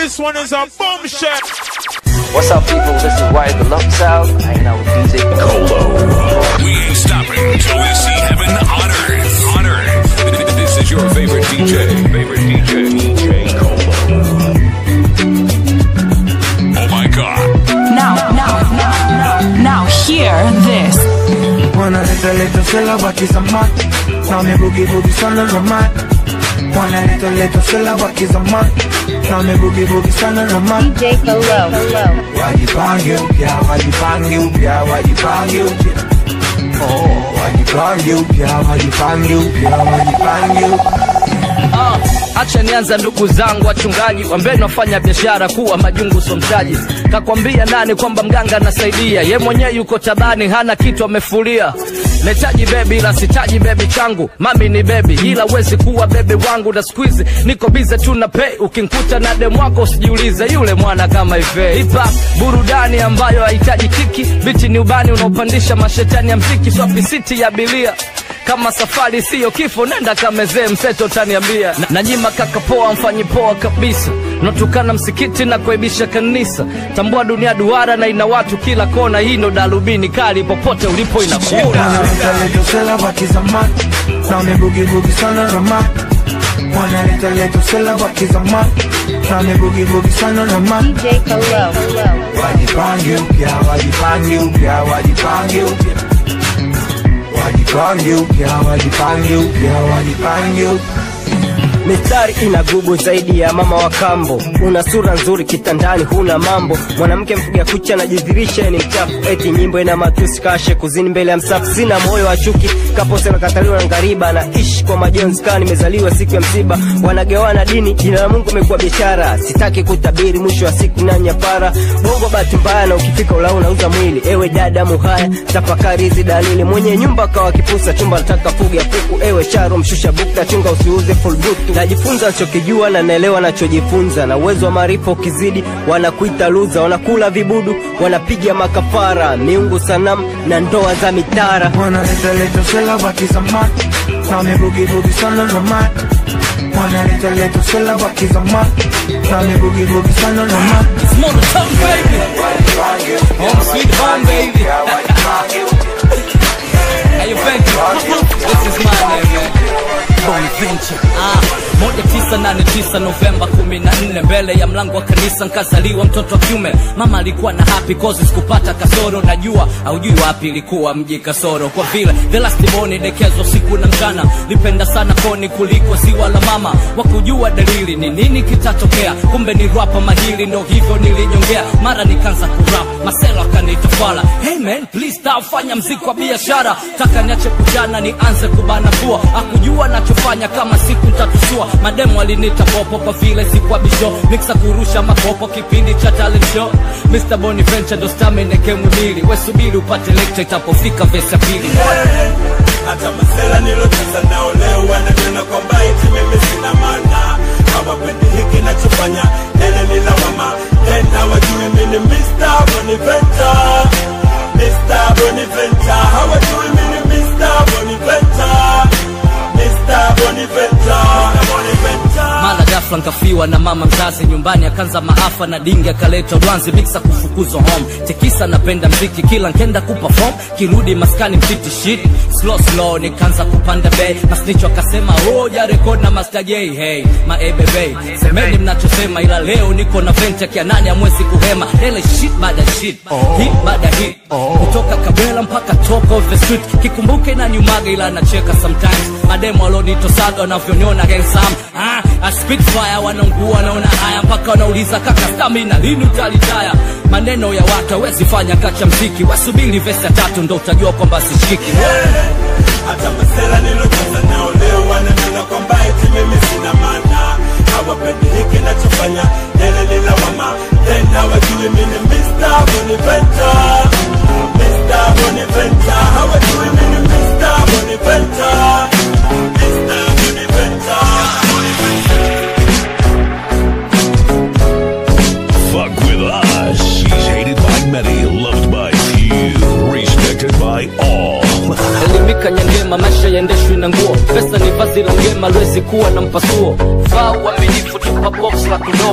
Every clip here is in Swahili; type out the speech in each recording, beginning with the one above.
This one is a bombshell. What's up, people? This is Wyatt the Love Sound. Hanging out with DJ Colo. We ain't stopping until we see heaven on earth. On earth. This is your favorite DJ. Favorite DJ. DJ Colo. Oh my god. Now, now, now, now, now, hear this. Wanna little little syllabus is a man. Now me boogie boogie son of a man. Wanna little little syllabus is a man. Now me boogie boogie son of a man. DJ Colo. Wajipange upya, wajipange upya, wajipange upya. Oh, wajipange upya, wajipange upya, wajipange upya. Ah, acha nianza ndugu zangu wachungaji wambeni wafanya biashara kuwa majungu so mtaji kakwambia nani kwamba mganga anasaidia ye mwenyewe yuko tabani hana kitu amefulia nahitaji bebi ila sitaji bebi changu mami ni bebi ila wezi kuwa bebi wangu na skuizi niko bize tu na pei ukinkuta na demu wako usijiulize yule mwana kama ife hipa burudani ambayo hahitaji kiki biti ni ubani unaopandisha mashetani ya mziki swapisiti ya bilia kama safari siyo kifo nenda kamezee mseto taniambia na, nanyima kaka poa mfanyi poa kabisa natukana msikiti na kuaibisha kanisa tambua dunia duara na ina watu kila kona hii ndo darubini kali popote ulipo Wanna inakuna little little syllabus is a man. Now me boogie boogie son of a man. Wanna little little syllabus is a man. Now me boogie boogie son of a man. DJ Colo. Wajipange upya, wajipange upya, wajipange upya. Wajipange upya, wajipange upya, wajipange upya. mistari ina gugu zaidi ya mama wa kambo una sura nzuri kitandani huna mambo mwanamke mpiga kucha anajidhirisha ni mchafu eti nyimbo ina matusi kashe kuzini mbele ya msafu sina moyo wa chuki kapose nakataliwa na ngariba na ishi kwa majonzi kaa nimezaliwa siku ya msiba wanagawana dini jina la mungu imekuwa biashara sitaki kutabiri mwisho wa siku na nyapara bongo bahati mbaya na ukifika ula unauza mwili ewe dada muhaya tafakari hizi dalili mwenye nyumba kawa kipusa chumba nataka fuga kuku ewe charo mshusha bukta chunga usiuze full butu najifunza nachokijua na naelewa nachojifunza na uwezo wa maarifa ukizidi wanakuita luza wanakula vibudu wanapiga makafara miungu sanamu na ndoa za mitara Wanna little little syllabus is a man. Now me boogie boogie son of a man. Wanna little little syllabus is a man. Now me boogie boogie son of a man. Monotone, baby. Home sweet home, baby. Hey, you thank you. This is my name, man. Bonaventure. Ah, moja tisa nane tisa Novemba kumi na nne mbele ya mlango wa kanisa nkazaliwa mtoto wa kiume. Mama alikuwa na happy cause sikupata kasoro, najua haujui wapi ilikuwa mji kasoro, kwa vile the last born dekezwa siku na mchana. Lipenda sana koni kuliko ziwa la mama, wakujua dalili ni nini kitatokea. Kumbe ni rapa mahili, ndo hivyo nilijongea. Mara nikaanza kurap, maselo akaniita fala. Hey man, please stop, fanya mziki wa biashara. Taka niache kujana, nianze kubana pua. Akujua nachofanya kama siku ntatusua. Mademu alinita popo kwa vile sikuwa bisho. Mixa kurusha makopo kipindi cha talent show. Mr. Boniventure ndo stamina kemwili. We subiri upate lecture itapofika vesi ya pili. hata masela nilocheza nao leo wananiona kwamba eti mimi sina maana hawapendi hiki nachofanya tena ni lawama tena wajui mimi Mr. Boniventure Mr. Boniventure hawajui mimi Mr. Boniventure Mr. Boniventure Mr. Boniventure mara ghafla nkafiwa na mama mzazi nyumbani akaanza maafa na dingi akaleta rwanzi miksa kufukuzwa home tekisa napenda mziki kila nkenda kuperform kirudi maskani mtiti shit slow slow nikaanza kupanda bei masnicho akasema hoja rekod na master j hey maebebe semeni mnachosema ila leo niko na venture kia nani amwezi kuhema ele shit baada ya shit hit baada ya hit kutoka kabela mpaka top of the street kikumbuke na nyumaga ila nacheka sometimes mademo alonitosaga wanavyoniona handsome ah, a spitfire wanaungua naona haya mpaka wanauliza kaka stamina lini utalitaya maneno ya watu hawezi fanya kacha mziki wasubiri vesi ya tatu ndo utajua kwamba sishiki hata masela nilocheza nao leo wananiona kwamba eti mimi sina maana hawapendi hiki nachofanya tena ni lawama tena wajui mimi Mr. Boniventure Mr. Boniventure hawajui mimi Mr. Boniventure Mr. Boniventure Fuck with us. He's hated by many, loved by few, respected by all. elimika nyangema maisha yaendeshwi na nguo pesa ni vazi la ngema lwezi kuwa na mpasuo faa uaminifu tupa box la kudomu hip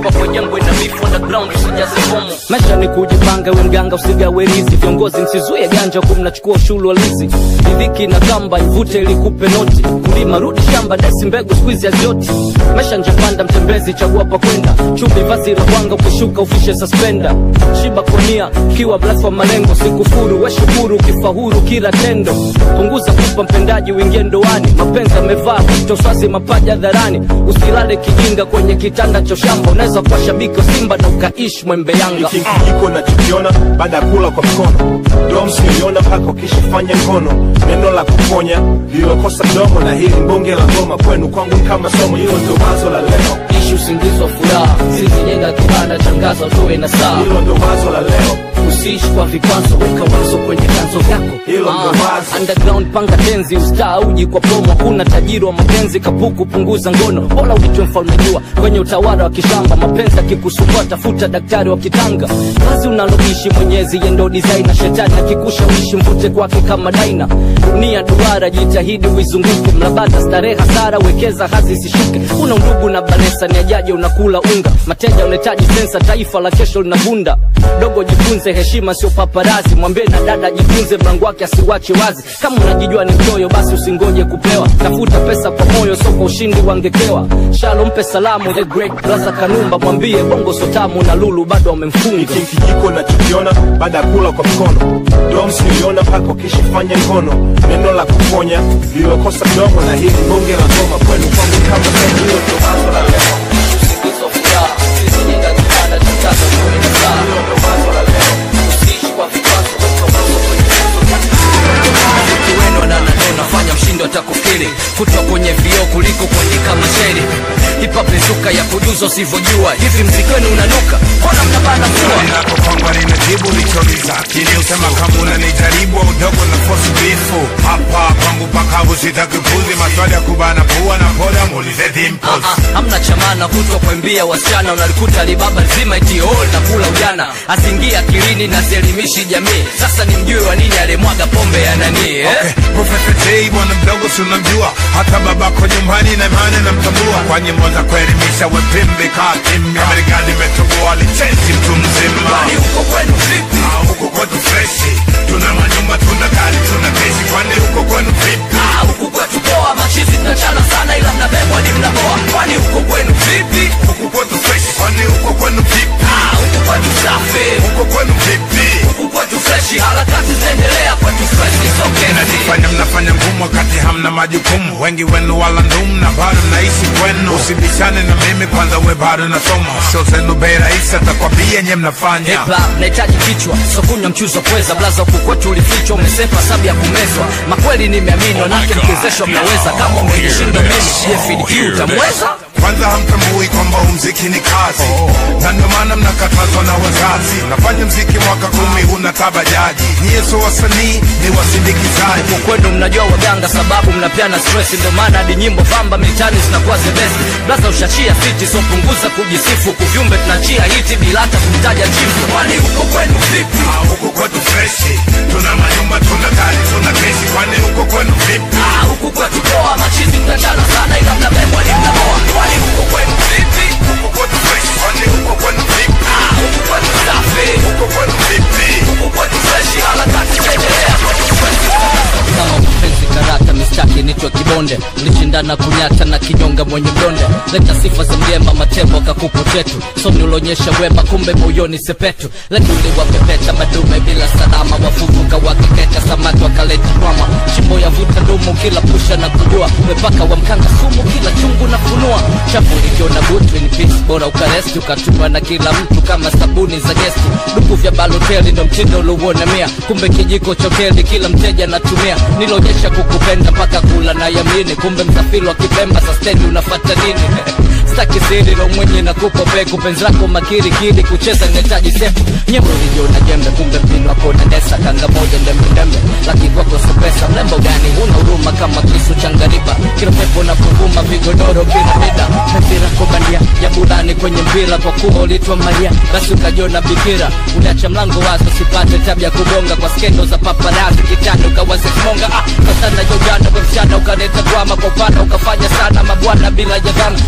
ambapo jangwa ina beef underground usijaze fomu maisha ni kujipanga we mganga usigawe rizi viongozi msizuie ganja huku mnachukua ushuru wa lizi ridhiki na kamba ivute ilikupe noti kulima rudi shamba desi mbegu skuizi hazioti maisha njapanda mtembezi chagua pa kwenda chupi vazi la kwanga ukishuka ufishe suspenda shiba konia kiwa blaf wa malengo sikufuru weshukuru ukifahuru kila tendo punguza kupa mpendaji uingie ndoani mapenzi amevaa vito swazi mapaja dharani usilale kijinga kwenye kitanda cha shamba unaweza kuwa shabiki wa simba na ukaishi mwembe yanga hiki kijiko nachokiona baada ya kula kwa mkono doms niliona mpaka ukishafanya ngono neno la kuponya lililokosa mdomo na hili mbonge la ngoma kwenu kwangu ni kama somo hilo ndio wazo la leo ishi usingizi wa furaha sizijenga kibanda tangaza utoe na saa hilo ndio wazo la leo usiishi kwa vikwazo weka wazo kwenye vyanzo vyako Hilo ndo wazo. underground panga tenzi ustaa uji kwa promo kuna tajiri wa mapenzi kapuku punguza ngono bora uitwe mfalme jua kwenye utawala wa kishamba mapenzi akikusumbua tafuta daktari wa kitanga kazi unaloishi mwenyezi yendo design na shetani akikushawishi mvute kwake kama daina dunia duara jitahidi uizunguke mlabata starehe hasara wekeza hazi isishuke una undugu na balesa ni ajaje unakula unga mateja unahitaji sensa taifa la kesho linavunda dogo jifunze heshima sio paparazi mwambie na dada jifunze mlango wake asiwache wazi kama unajijua ni mchoyo basi usingoje kupewa tafuta pesa kwa moyo sio kwa ushindi wangekewa shalo mpe salamu the great brother kanumba mwambie bongo sotamu na lulu bado wamemfunga hiki kijiko nachokiona baada ya kula kwa mkono doms niliona mpaka ukishafanya ngono neno la kuponya lililokosa mdomo na hili mbonge la ngoma kwenu kwangu ni kama somo hilo ndio wazo la leo usingizi wa furaha sizijenga kibanda tangaza utoe na saa hilo ndio wazo la leo usiishi kwa vikwazo weka wazo kwenye vyanzo vyako. Muziki wenu na naneno fanya mshindo atakufikiri kutwa kwenye vioo kuliko kuandika mashairi hipa pezuka ya kujuza usivyojua hivi mziki wenu unanuka mbona mnabana pua Nako kwangwa ninajibu lichouliza Kini usema kama unanijaribu udogo na fosi bifu Hapa kwangu pakavu sitaki puzi Maswali ya kubana pua na poda muulize dimples Ah, ah, hamna chamana kutwa kwembia wasichana unalikuta libaba nzima iti all na kula ujana asingia akilini na sielimishi jamii sasa ni mjue wa nini alimwaga pombe ya nani eh? Okay, Professor J bwana mdogo si unamjua hata babako nyumbani na imani namtambua kwa nyimbo za kuelimisha wepimbe kaa kimya Marekani imetoboa licensi mtu mzima Kwani huko kwenu vipi Ah, huko kwetu freshi tuna manyumba tuna gari tuna kesi kwani huko kwenu vipi Ah, huku kwetu poa machizi tunachana sana ila mnabebwa ni mnaboa kwani huko kwenu vipi huko kwetu freshi kwani huko kwenu vipi Ah, huku kwetu safi huko kwenu vipi huku kwetu freshi harakati zinaendelea kwetu freshi sokeni mnajifanya mnafanya ngumu wakati hamna majukumu wengi wenu wala ndumu na bado mnaishi kwenu usibishane na mimi kwanza we bado nasoma sio zenu bei rahisi atakwambia nye mnafanya Hip hop nahitaji kichwa so kunywa mchuzi wa pweza blaza huku kwetu ulifichwa umesepa sabu ya kumezwa makweli nimeamini wanake mkiwezeshwa mnaweza kama umejishinda mimi jefidq utamweza kwanza hamtambui kwamba huu mziki ni kazi na ndio maana mnakatazwa na wazazi nafanya mziki mwaka kumi huna tabajaji nyie sio wasanii ni wasindikizaji huku kwenu mnajua waganga sababu mnapeana stress ndio maana hadi nyimbo vamba mitani zinakuwa zebesi blaza ushachia fiti so punguza kujisifu kuvyumbe tunachia hiti bila hata kumtaja chifu kwani huko kwenu vipi Ah, huko kwetu freshi tuna manyumba tuna gari tuna kesi kwani huko kwenu vipi Ah, huku kwetu poa machizi mtachana sana ila mnabebwa ni mnaboa kwani huko kwenu vipi huko kwetu freshi kwani huko kwenu vipi Ah, huku kwetu safi huko kwenu vipi huku kwetu freshi harakati zinaendelea kwetu freshi kama mapenzi karata mistaki nitwe kibonde mlishindana kunyata na kinyonga mwenye mdonde leta sifa za mgemba matembo kakupo chetu somi ulionyesha wema kumbe moyoni sepetu letuli wapepeta madume bila salama wafufuka wakiketa samaki wakaleta kwama shimbo ya vuta ndumu kila pusha na kujua mepaka wa mkanga sumu kila chungu na funua chafu likiona butu in peace bora ukaresti ukatumwa na kila mtu kama sabuni za gesti duku vya baloteli ndo mtindo uliuonamia kumbe kijiko chokeli kila mteja anatumia niloonyesha kukupenda mpaka kula na yamini kumbe msafiri wa kipemba sastendi unafata nini staki siri lo mwenye na kupa peku penzi lako makiri kili kucheza inahitaji sefu nyembo ulijiona jembe kumbe mpino wako unadesa kanga moja ndembendembe laki kwako so pesa mlembo gani huna huruma kama kisu cha ngariba kila pepo na kuvuma vigodoro piramida penzi lako bandia ya burani kwenye mpira kwa kuwa ulitwa maria basi ukajiona bikira uliacha mlango wazi usipate tabia kugonga kwa skendo za paparazi kitanda ukawaza kimonga ah, kasana jojana kwa msichana ukaleta drama kwa upana ukafanya sana mabwana bila jadhana so mama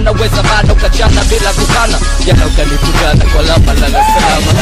unaweza bado ukachana bila kukana jana ukanitukana kwa lama lala salama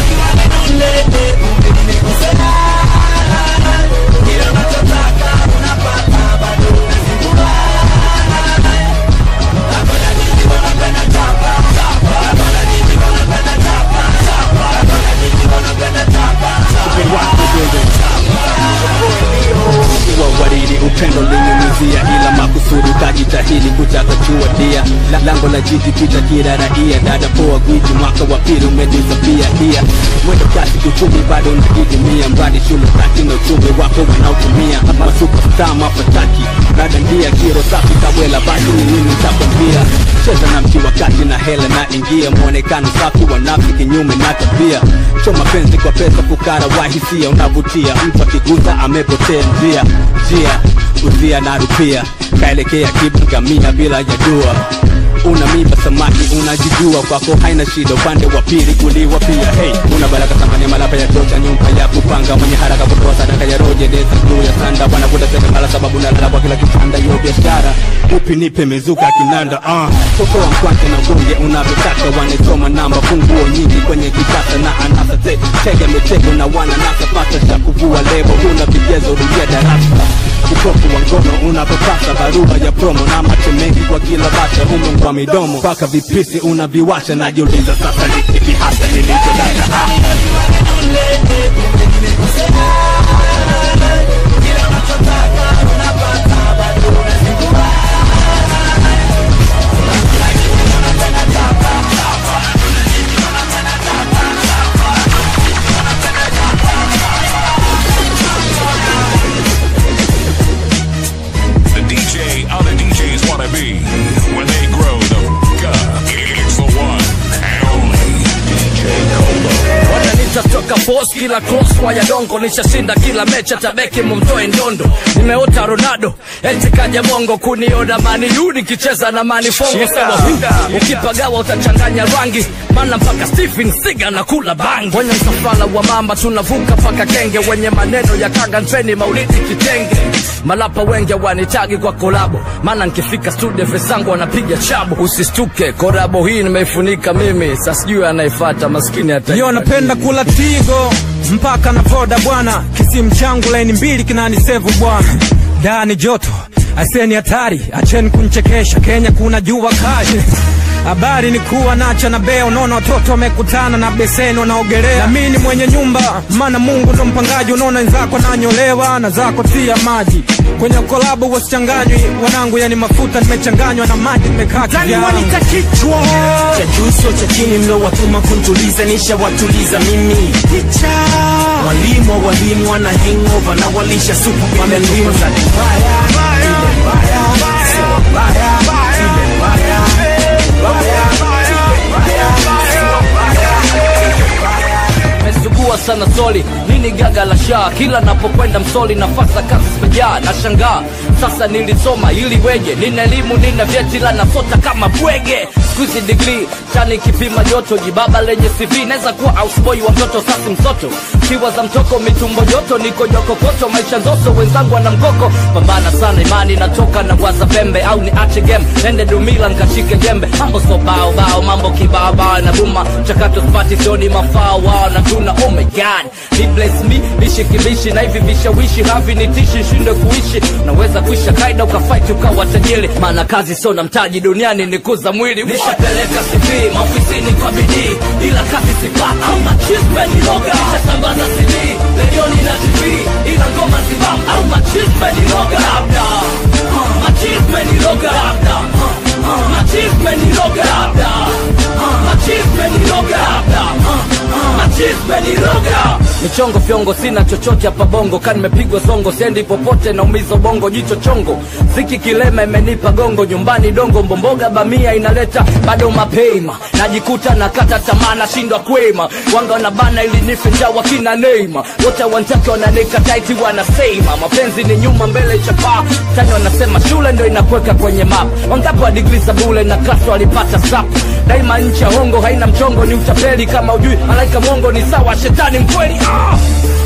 wa waridi upendo linyunyizia ila makusudi ukajitahidi kutaka kuwadia La- lango la jiji pita kila raia dada poa gwiji mwaka wa pili umedisapia hia mwendo kasi kiuchumi bado unajidimia mradi shule kati na uchumi wako wanaotumia masupasta mafataki dada ndia kiro safi kabwela basi ni nini nitakwambia cheza na mti wakati na hela na ingia mwonekano safi wa nafsi kinyume na tabia choma penzi kwa pesa fukara wa hisia unavutia mtu akigusa amepotea njia njia uzia na rupia kaelekea kibugamia bila ya dua una mimba samaki unajijua kwako haina shida upande wa pili kuliwa pia hey una baraka thamani ya malapa ya chocha nyumba ya kupanga mwenye haraka kutoa sadaka ya roje desa bluu ya sanda wanakuta seremala sababu nalala kwa kila kitanda hiyo biashara upi nipe mezuka kinanda uh. tokoa mkwante na gonge unavyotaka wanasoma namba funguo nyingi kwenye kitasa na anasa te tega mitego na wana nasa pata cha kuvua lebo huna vigezo rudia darasa ukofu wa ngono unapopata barua ya promo na macho mengi kwa kila bata humo kwa midomo mpaka vipisi unaviwasha najiuliza sasa ni kipi hasa nilichodaka ah. The DJ other DJs wanna be when they grow the f up. It's the one and only DJ Colo. wananita toka boss kila cross kwa ya dongo nishashinda kila mecha tabeki mumtoe ndondo nimeota ronaldo eti kaja bongo kuniona maniu nikicheza na manifongo sawa ukipagawa utachanganya rangi mana mpaka stephen siga na kula bangi wenye msafara wa mamba tunavuka mpaka kenge wenye maneno ya kanga treni maulidi kitenge malapa wengi wanitagi kwa kolabo maana nkifika studio vesangu wanapiga chabu usistuke korabo hii nimeifunika mimi sasijui anaifata maskini hata Yo napenda kula tigo mpaka na voda bwana, kisimu changu laini mbili kinanisevu bwana, dani joto aseni hatari, acheni kunchekesha, Kenya kuna jua kali Habari ni kuwa nacha na bea, unaona watoto wamekutana na beseni wanaogelea, na mimi ni mwenye nyumba, maana Mungu ndo mpangaji. Unaona wenzako nanyolewa na zako tia maji kwenye kolabo, wasichanganywi wanangu, yani mafuta nimechanganywa na maji, nimekaa kivyangu. kichwa cha juu sio cha chini mlo watuma kuntuliza nisha watuliza mimi picha walimu wa walimu wana hangover na walisha supu wamelimu za mbaya ile mbaya sio mbaya ile mbaya mbaya mesugua sana soli nini gaga la shaa kila napokwenda msoli nafasa kazi sipejaa na shangaa sasa nilisoma ili weje nina elimu nina vyeti la nasota kama bwege skuizi digrii chani kipima joto jibaba lenye cv naweza kuwa ausboy wa mtoto sasi msoto kiwa za mtoko mitumbo joto niko jokokoto maisha ndoso wenzangu wana mkoko pambana sana imani natoka na waza pembe au ni ache game nende dumila nkashike jembe mambo so bao bao mambo kibao bao na buma chakato spati sioni mafao wao na tuna oh my god he bless me nishikibishi na hivi vishawishi havi nitishi shinde kuishi naweza kuisha kaida ukafight ukawa tajiri maana kazi sio na mtaji duniani ni kuza mwili nishapeleka CV maofisini kwa bidii ila kazi sipata au machisme ni loga nishasambaza CD redioni na TV ila ngoma zibam au machisme ni loga labda Uh, machisme ni loga labda Uh, uh, machisme ni loga labda Uh, machisme ni loga labda Uh, uh, machisme ni loga michongo fyongo sina chochote hapa bongo ka nimepigwa zongo siendi popote naumiza bongo jicho chongo ziki kilema imenipa gongo nyumbani dongo mbomboga bamia inaleta bado mapema najikuta nakata tamaa nashindwa kwema wanga wanabana ili nife njaa wakina neima wote wantake wananika taiti wanasema mapenzi ni nyuma mbele chapaa tani wanasema shule ndo inakweka kwenye map wangapi wa digri za bule na klasi walipata sap daima nchi ya hongo haina mchongo ni utapeli kama ujui malaika mwongo ni sawa shetani mkweli ah!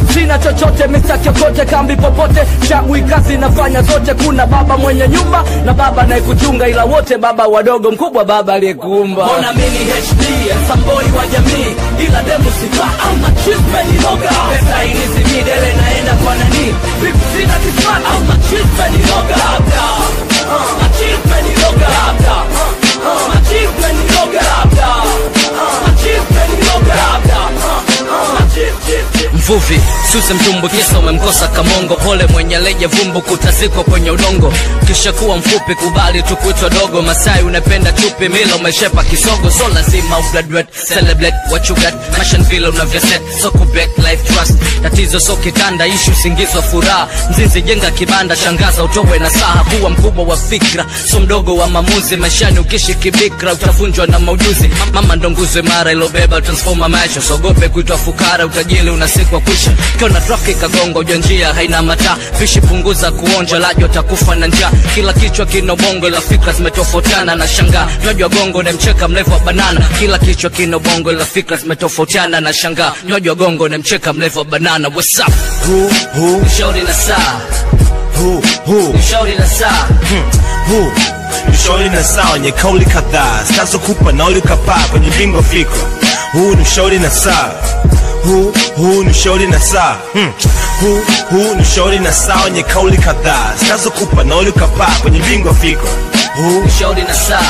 sina chochote Mr. Kiokote kambi popote chagui kazi nafanya zote kuna baba mwenye nyumba na baba anayekuchunga ila wote baba wadogo mkubwa baba aliyekuumba mbona mimi HD samboi wa jamii ila demu sifa au machisme ni loga pesa inizimii dele naenda kwa nani vipi sina kifaa au machisme ni loga labda uh, machisme ni loga labda uh, machisme ni loga labda uh, machisme ni loga labda uh, uh, machisme mvuvi suse mtumbu kisa umemkosa kamongo pole mwenye leje vumbu kutazikwa kwenye udongo kisha kuwa mfupi kubali tu kuitwa dogo masai unapenda chupi mila umeshepa kisogo so lazima ugraduate celebrate what you got mashan vile unavyoset so kubet life trust tatizo so kitanda ishu singizwa furaha mzinzi jenga kibanda shangaza utowe na saha kuwa mkubwa wa fikra so mdogo wa maamuzi maishani ukishi kibikra utavunjwa na maujuzi mama ndo nguzo imara ilobeba transforma maisha sogope kuitwa fukara utajili unasikwa kwisha kiona trafiki kagonga uja njia haina mataa fishi punguza kuonja laji watakufa na njaa kila kichwa kina bongo ila fikra zimetofautiana na shangaa nywaji wa gongo nemcheka mlevu wa banana kila kichwa kina bongo ila fikra zimetofautiana na shangaa nywaji wa gongo nemcheka mlevu wa banana what's up Who, who, ushauri na saa who, who, ushauri na saa who ushauri na saa wenye kauli kadhaa zitazokupa nauli ukapaa kwenye bingo fikra huu ni ushauri na saa huu huu ni ushauri na saa hmm. huu huu ni ushauri na saa wenye kauli kadhaa zitazokupa nauli ukapaa kwenye bingo fikra huu ushauri na saa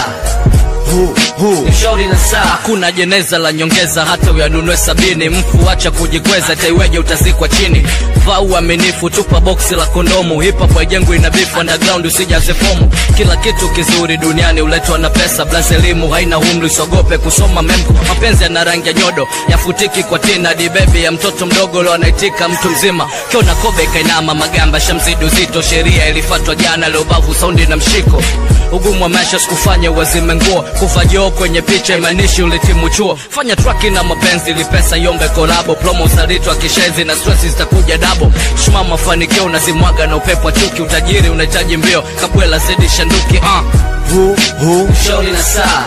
huu huu ushauri na saa hakuna jeneza la nyongeza hata uyanunue sabini mfu acha kujikweza taiweje utazikwa chini vaa uaminifu tupa boksi la kondomu hip-hop haijengwi na beef underground usijaze fomu kila kitu kizuri duniani uletwa na pesa blas elimu haina umri usiogope kusoma memko mapenzi yana rangi ya nyodo yafutiki kwa tina dibebi ya mtoto mdogo leo anaitika mtu mzima kiona kobe kainama magamba shamzidi uzito sheria ilifatwa jana leo bavu saundi na mshiko ugumu wa maisha sikufanya uwazime nguo kuva joo kwenye picha imanishi ulitimu chuo fanya traki na mapenzi ili pesa iombe kolabo plomo usaliti wa kishezi na stress zitakuja dabo shuma mafanikio unazimwaga na upepo wa chuki utajiri unahitaji mbio kabwela zidi shanduki uh. huu huu shauri na saa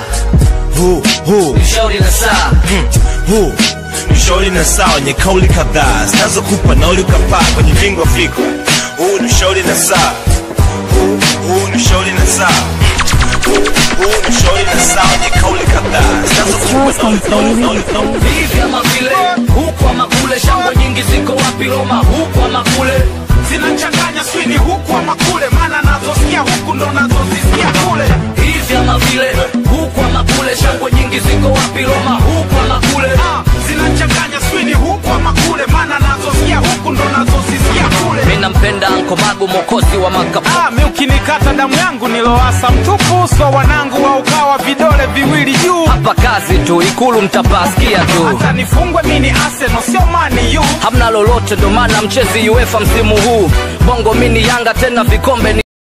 huu huu shauri na saa huu ushauri na saa wenye kauli kadhaa zinazokupa nauli ukapaa kwenye bingo fikra huu ni ushauri na saa huu huu ni ushauri na saa huu huu ni ushauri na saa wenye kauli kadhaa zinazokupa nauli nauli nauli nauli hivi ama vile huku ama kule shangwe nyingi ziko wapi roma huku ama kule zinachanganya swini huku ama kule maana nazosikia huku ndo nazozisikia kule hivi ama vile huku ama kule shangwe nyingi ziko wapi roma huku ama kule Ah, zinachanganya swini huku ama kule maana nazosikia huku ndo nazozisikia kule mi nampenda ankomagu mokozi wa makapu Ah, mi ukinikata damu yangu niloasa mtupu so wanangu wa ukawa vidole viwili juu hapa kazi tu ikulu mtapasikia tu hata nifungwe mi ni Arsenal sio mani yu hamna lolote ndo maana mchezi uefa msimu huu bongo mini yanga tena vikombe ni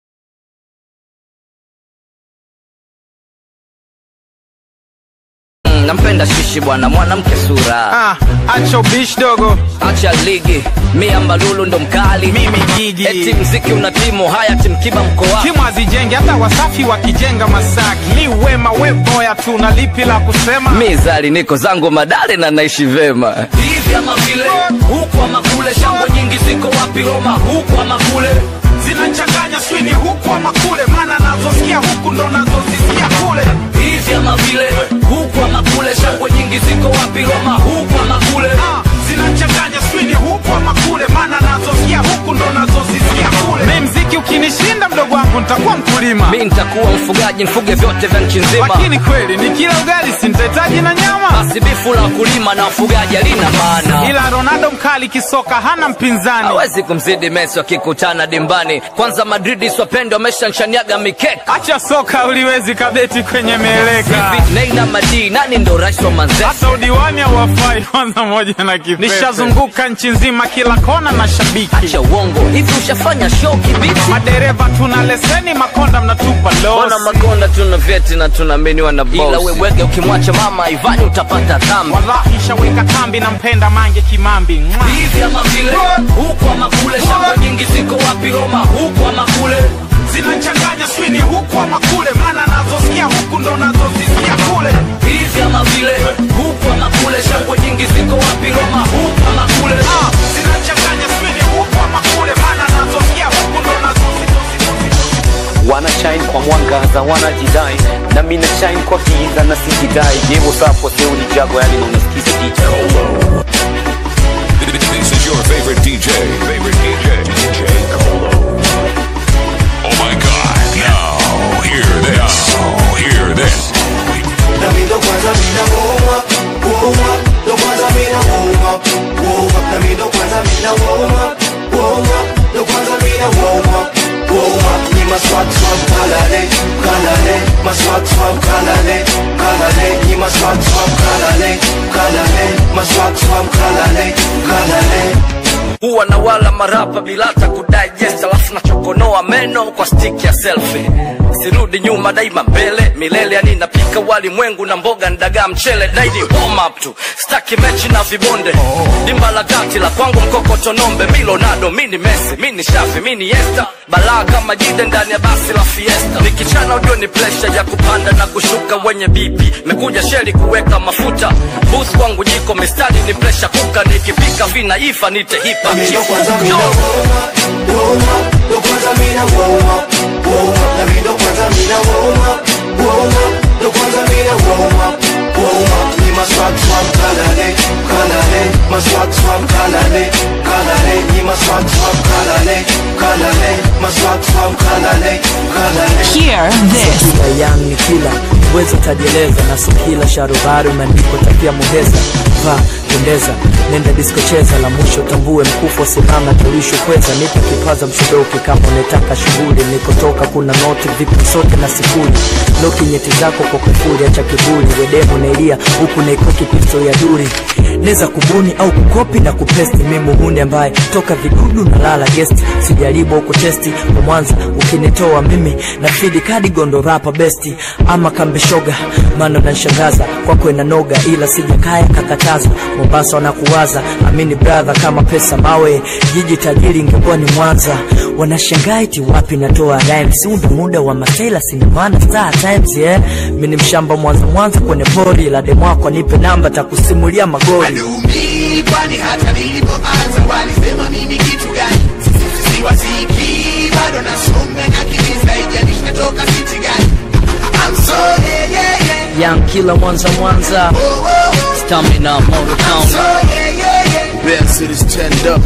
Mm, nampenda shishi bwana mwanamke sura ah, acha ubishi dogo acha ligi mi ambalulu ndo mkali mimi jiji eti mziki una timu haya timkiba mkoa timu hazijenge hata wasafi wakijenga masaki mi wema we boya tu na lipi la kusema mi zali niko zangu madale na naishi vema hivi ama vile huku ama kule shangwe nyingi ziko wapi roma huku ama kule zinachanganya swini huku ama kule maana nazosikia huku ndo nazozisikia kule hivi ama vile huku ama kule shangwe nyingi ziko wapi roma huku ama kule Ah, zinachanganya swini huku ama kule maana nazosikia huku ndo nazozisikia kule mi mziki ukinishinda mdogo wangu nitakuwa mkulima mi nitakuwa mfugaji mfuge vyote vya nchi nzima lakini kweli ni kila ugali sintahitaji na nyama basi bifu la wakulima na wafugaji halina maana ila ronaldo mkali kisoka hana mpinzani hawezi kumzidi mesi wakikutana dimbani kwanza madridi swapende wameshanshaniaga mikeka acha soka uliwezi kabeti kwenye mieleka hivi neina madii nani ndo rais wa manzese hata udiwani hawafai kwanza moja na kipepe nishazunguka nchi nzima kila kona na shabiki acha uongo hivi ushafanya show kibiti madereva tuna leseni makonda mnatupa Mbona losi makonda tuna vyeti na tunaaminiwa na bosi. Ila wewege ukimwacha mama Ivani utapata dhambi. wallahi shaweka kambi na mpenda mange kimambi Mwa. Hivi ama vile huku ama kule, shamba nyingi ziko wapi Roma, huku ama kule. zinachanganya swini huku ama kule maana nazosikia huku ndo nazozisikia kule Hivi ama vile huku ama kule, shangwe nyingi ziko wapi Roma, huku ama kule. Ah, zinachanganya wanatangaza wanajidai na mina shine kwa giza na sijidai je what's up wase ulijago yani unasikiza DJ This is your favorite DJ. Favorite DJ. DJ Colo. Oh my God! Now hear this. Hear this. Na mi ndo kwanza mina warm up, warm up Ndo kwanza mina warm up, warm up Na mi ndo kwanza mina warm up, warm up Ndo kwanza mina warm up, warm up Ni maswag swag kalale, kalale Maswag swag kalale, kalale Ni maswag swag kalale, kalale Maswag swag kalale, kalale huwa na wala marapa bila hata kudigest alafu nachokonoa meno kwa stick ya selfie sirudi nyuma daima mbele milele yani napika wali mwengu na mboga ndagaa mchele daidi warm up tu staki mechi na vibonde dimba la kati la kwangu mkokotonombe milonado mini mesi mini shafi mini esta balaa kama jide ndani ya basi la fiesta nikichana ujue ni presha ya kupanda na kushuka wenye bipi mekuja sheli kuweka mafuta bus kwangu jiko mistari ni presha kuka nikipika vinaifa nite hipa Na mi ndo kwanza mina warm up, warm up Ndo kwanza mina warm up, warm up Na mi ndo kwanza mina warm up, warm up Ndo kwanza mina warm up, warm up Ni maswag swag kalale, kalale Maswag swag kalale, kalale Ni maswag swag kalale, kalale Maswag swag kalale, kalale Hear this. kila yang ni kila uwezo tajieleza na so kila sharubari umeandikwa tapia muheza va pendeza nenda disko cheza la mwisho tambue mkufu simama tulisho kweza nipe kipaza mshodoki kama unataka shughuli nikotoka kuna noti vipi sote na sifuri loki nyeti zako kwa kufuri acha kiburi wedemo nailia huku naikoki pisto ya duri neza kubuni au kukopi na kupesti mi muhuni ambaye toka vidudu na lala guest sijaribu au kutesti kwa mwanza ukinitoa mimi na fidi kadi gondo rapa besti ama kambeshoga mano nanshangaza kwako inanoga ila sijakaya kakataza mombasa wanakuwaza amini brother kama pesa mawe jiji tajiri ingekuwa ni mwanza wanashangaa iti wapi natoa rhymes huu ndo muda wa masela sinimana star times yeah mi ni mshamba mwanza mwanza kwenye pori la demwako nipe namba takusimulia magori Mimi kwani hata nilipoanza walisema mimi kitu gani siwaziki bado nasonga na kiliza ijanishi natoka city gani I'm so yeah yeah yeah Young killer mwanza mwanza stamina Motor Town Best city stand up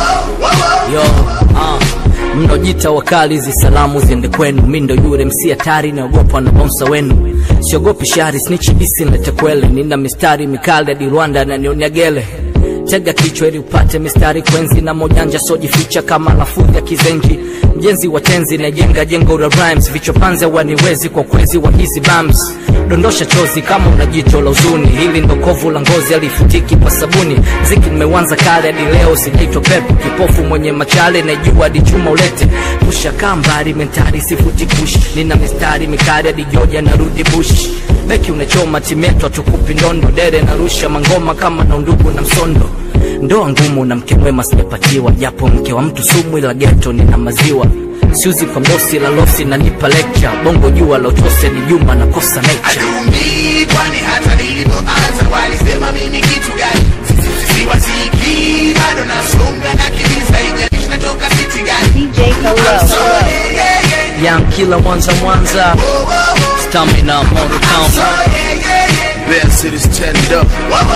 yo ah mnojita wakali hizi salamu ziende kwenu mi ndo yule msi hatari naogopwa na bonsa wenu siogopi shari snichibisi nletekwele nina mistari mikali hadi rwanda nanionia gele tega kichwa ili upate mistari kwenzi na mojanja sojificha kama lafudhi ya kizenji mjenzi wa tenzi najenga jengo la rhymes vichopanze waniwezi kwa kwezi wa hizi bams dondosha chozi kama una jicho la uzuni hili ndo kovu la ngozi alifutiki kwa sabuni mziki nimewanza kale hadi leo sijaitwa pepo kipofu mwenye machale naijua hadi chuma ulete kushakaa mbali mentari sifuti kush nina mistari mikali hadi joja narudi bush beki unachoma timetwa tukupi ndondo dere narusha mangoma kama na undugu na msondo ndoa ngumu na mke mwema sijapatiwa japo mke wa mtu sumu ila geto nina maziwa siuzi kwa mosi la losi nanipa lecture bongo jua la utose ni juma na kosa nature Mimi kwani hata nilipoanza walisema mimi kitu gani siwaziki bado nasonga na kiliza ijanishi natoka city gani DJ I'm so yeah yeah yeah Young killer mwanza mwanza stamina Motor Town Best city stand up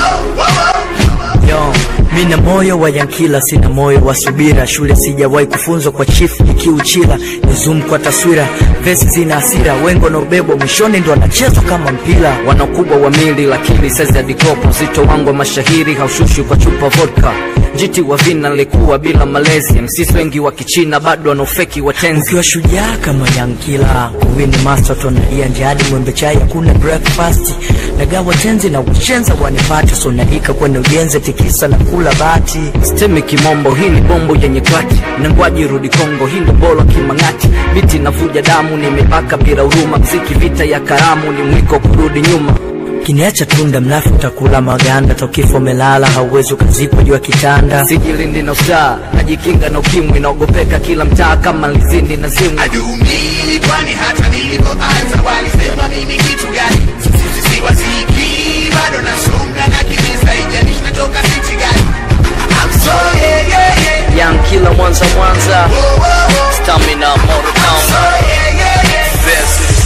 yo mina moyo wa yankila sina moyo wa subira shule sijawahi kufunzwa kwa chief ikiuchila ni zoom kwa taswira vesi zina hasira wengo na ubebo mwishoni ndo anachezwa kama mpira wana ukubwa wa mili lakini saizi ya dikopo uzito wangu wa mashahiri haushushi kwa chupa vodka jiti wa vina nilikuwa bila malezi msisi wengi wa kichina bado wanaofeki watenzi ukiwa shujaa kama yankila kuwini mastoton ia njadi mwembe chai hakuna breakfast nagawa tenzi na ushenza wanipate sonaika kwenye ujenzi tikisa na kula bati stemi kimombo hii ni bombo yenye kwati nangwaji rudi kongo hii ndo bolo kimang'ati biti navuja damu nimepaka bila huruma mziki vita ya karamu ni mwiko kurudi nyuma kiniacha tunda mlafu utakula maganda tokifo melala hauwezi ukazikwa juu ya kitanda sijilindi na usaa najikinga na ukimwi naogopeka kila mtaa kama lizindi na zimwi Mimi kwani hata nilipoanza walisema mimi kitu gani siwaziki bado nasonga na kiliza ijanishi natoka city gani I'm so yeah yeah yeah Young killer mwanza mwanza stamina Motor Town Best city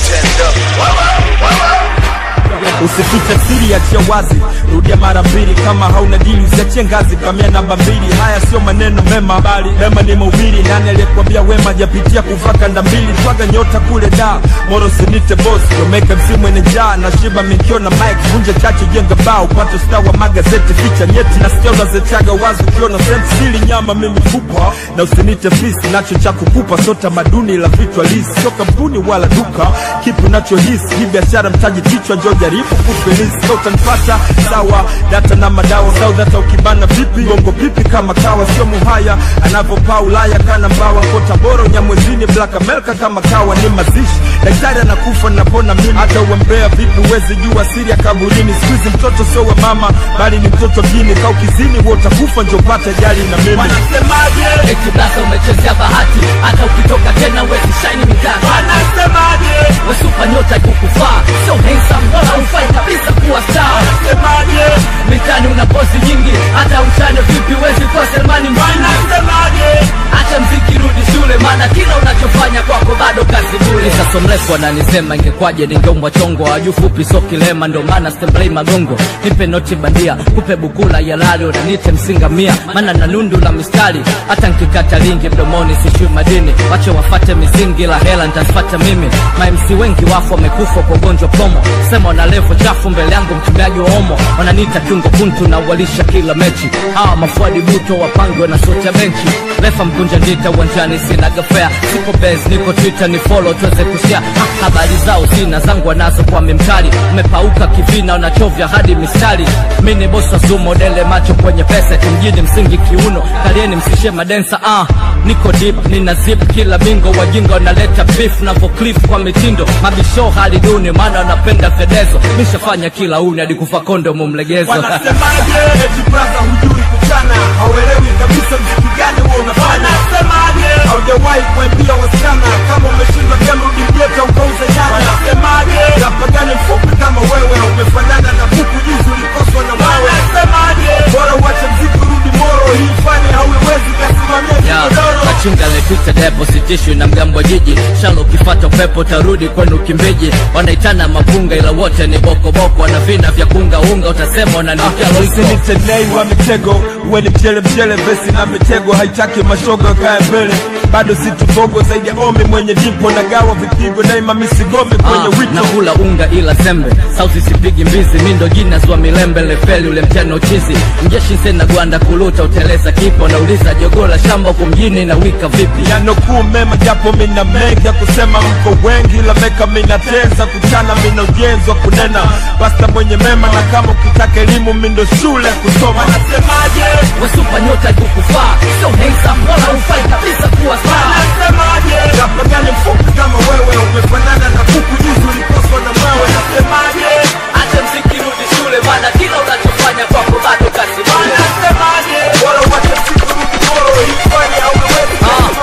usifiche siri achia wazi rudia mara mbili kama hauna dili usiachie ngazi kamia namba mbili haya sio maneno mema bali mema ni mahubiri nani aliyekwambia wema japitia kuvaa kanda mbili twaga nyota kule da moro sinite boss domeka msimu ene njaa na shiba mikio na mike vunja chache jenga bao pato star wa magazeti ficha nyeti na sikio unazechaga wazi ukiona sehemu sili nyama mimi fupa na usinite fisi nacho cha kukupa sio tamaduni la vichwa lisi sio kampuni wala duka kipi unachohisi hii biashara mtaji kichwa njo jaribu kufelisi so utanipata sawa data na madawa sau data ukibana vipi gongo pipi kama kawa sio muhaya anavyopaa ulaya kana mbawa kota boro nyamwezini black america kama kawa ni mazishi daktari anakufa napona mimi hata uembea vipi uwezi jua siri ya kaburini skuizi mtoto sio wa mama bali ni mtoto dini kau kizini wo utakufa njo pata jali na mimi Wanasemaje? Eti blaza umechezea bahati, hata ukitoka tena wezi shine mitatu. Wanasemaje? Wesupa nyota ikukufaa, sio handsome wala ufai kabisa kuwa star. Wanasemaje? Mitani una pozi nyingi, hata uchane vipi wezi kuwa Selmani mjini. Wanasemaje? Acha mziki rudi shule, maana kila unachofanya kwako bado kazi bure. Sasa mrefu ananisema ingekwaje ningeumbwa chongo, waju fupi so kilema, ndo maana stemblei magongo. Nipe noti bandia, kupe bukula ya lali, unaniite msinga mia, maana na nundu la mistari, hata nkikata lingi mdomoni sishui madini. Wache wafate misingi, la hela nitafata mimi. Mamc wengi wafu wamekufa kwa ugonjwa promo, sema wana levo chafu mbele yangu, mtumiaji wa omo, wananiita kiungo kuntu na walisha kila mechi. Hawa mafuadi buto wapangwe na sote ya benchi, refa mkunja ndita uwanjani, sina gafea, siko base, niko twitter ni follow tuweze kushare ha, habari zao sina zangu wanazo kwa mimtari, umepauka kivina, unachovya hadi mistari. Mi ni bosi wa sumo, dele macho kwenye pesa, kimjini msingi kiuno, kalieni msishe madensa ah. Niko deep, nina zip kila bingo, wajinga wanaleta beef na voclif kwa mitindo, mabisho hali duni, maana wanapenda fedezo. Nishafanya kila uni hadi kufa kondomu mlegezo Wanasemaje? Eti braza hujui kuchana, hauelewi kabisa mziki gani huo unafanya. Wanasemaje? Haujawahi kuambia wasichana kama umeshindwa game rudi mjeta ukauze nyanya. Wanasemaje? Rapa gani mfupi kama wewe umefanana na kuku juzi ulikoswa na wewe. Wanasemaje? Bora uache mziki urudi moro, hii fani hauiwezi kasimamia Ya, kigodoro. machinga lepita deposit issue na mgambo wa jiji shalo ukifata upepo tarudi kwenu kimbiji wanaitana mapunga ila wote ni bokoboko wana vina vya kunga unga utasema wananikia loiko usinitenei wa mitego uwe ni mchele mchele vesi na mitego haitaki mashoga kaya mbele bado situbogo zaidi ya omi mwenye dipo na gawa vipigo daima misigome kwenye Ah, wito nakula unga ila sembe sauti sipigi mbizi mindo jina zwa milembe lefeli ule mchana uchizi mjeshi sena gwanda kuluta uteleza kipo nauliza jogola shamba huku mjini na wika vipi yanokuu mema japo mina mengi ya kusema mko wengi ila meka minateza kuchana mina ujenzi wa kunena pasta mwenye mema na kama ukitaka elimu mindo shule kusoma nasemaje wesupa nyota ikukufaa sio handsome wala ufai kabisa kuwa star Nasemaje? Rapa gani mfupi kama wewe umefanana na kuku juzi ulikoswa na mwewe nasemaje acha mziki rudi shule maana kila unachofanya kwako bado kazi bure. Nasemaje? Bora uache mziki rudi moro, hii fani hauiwezi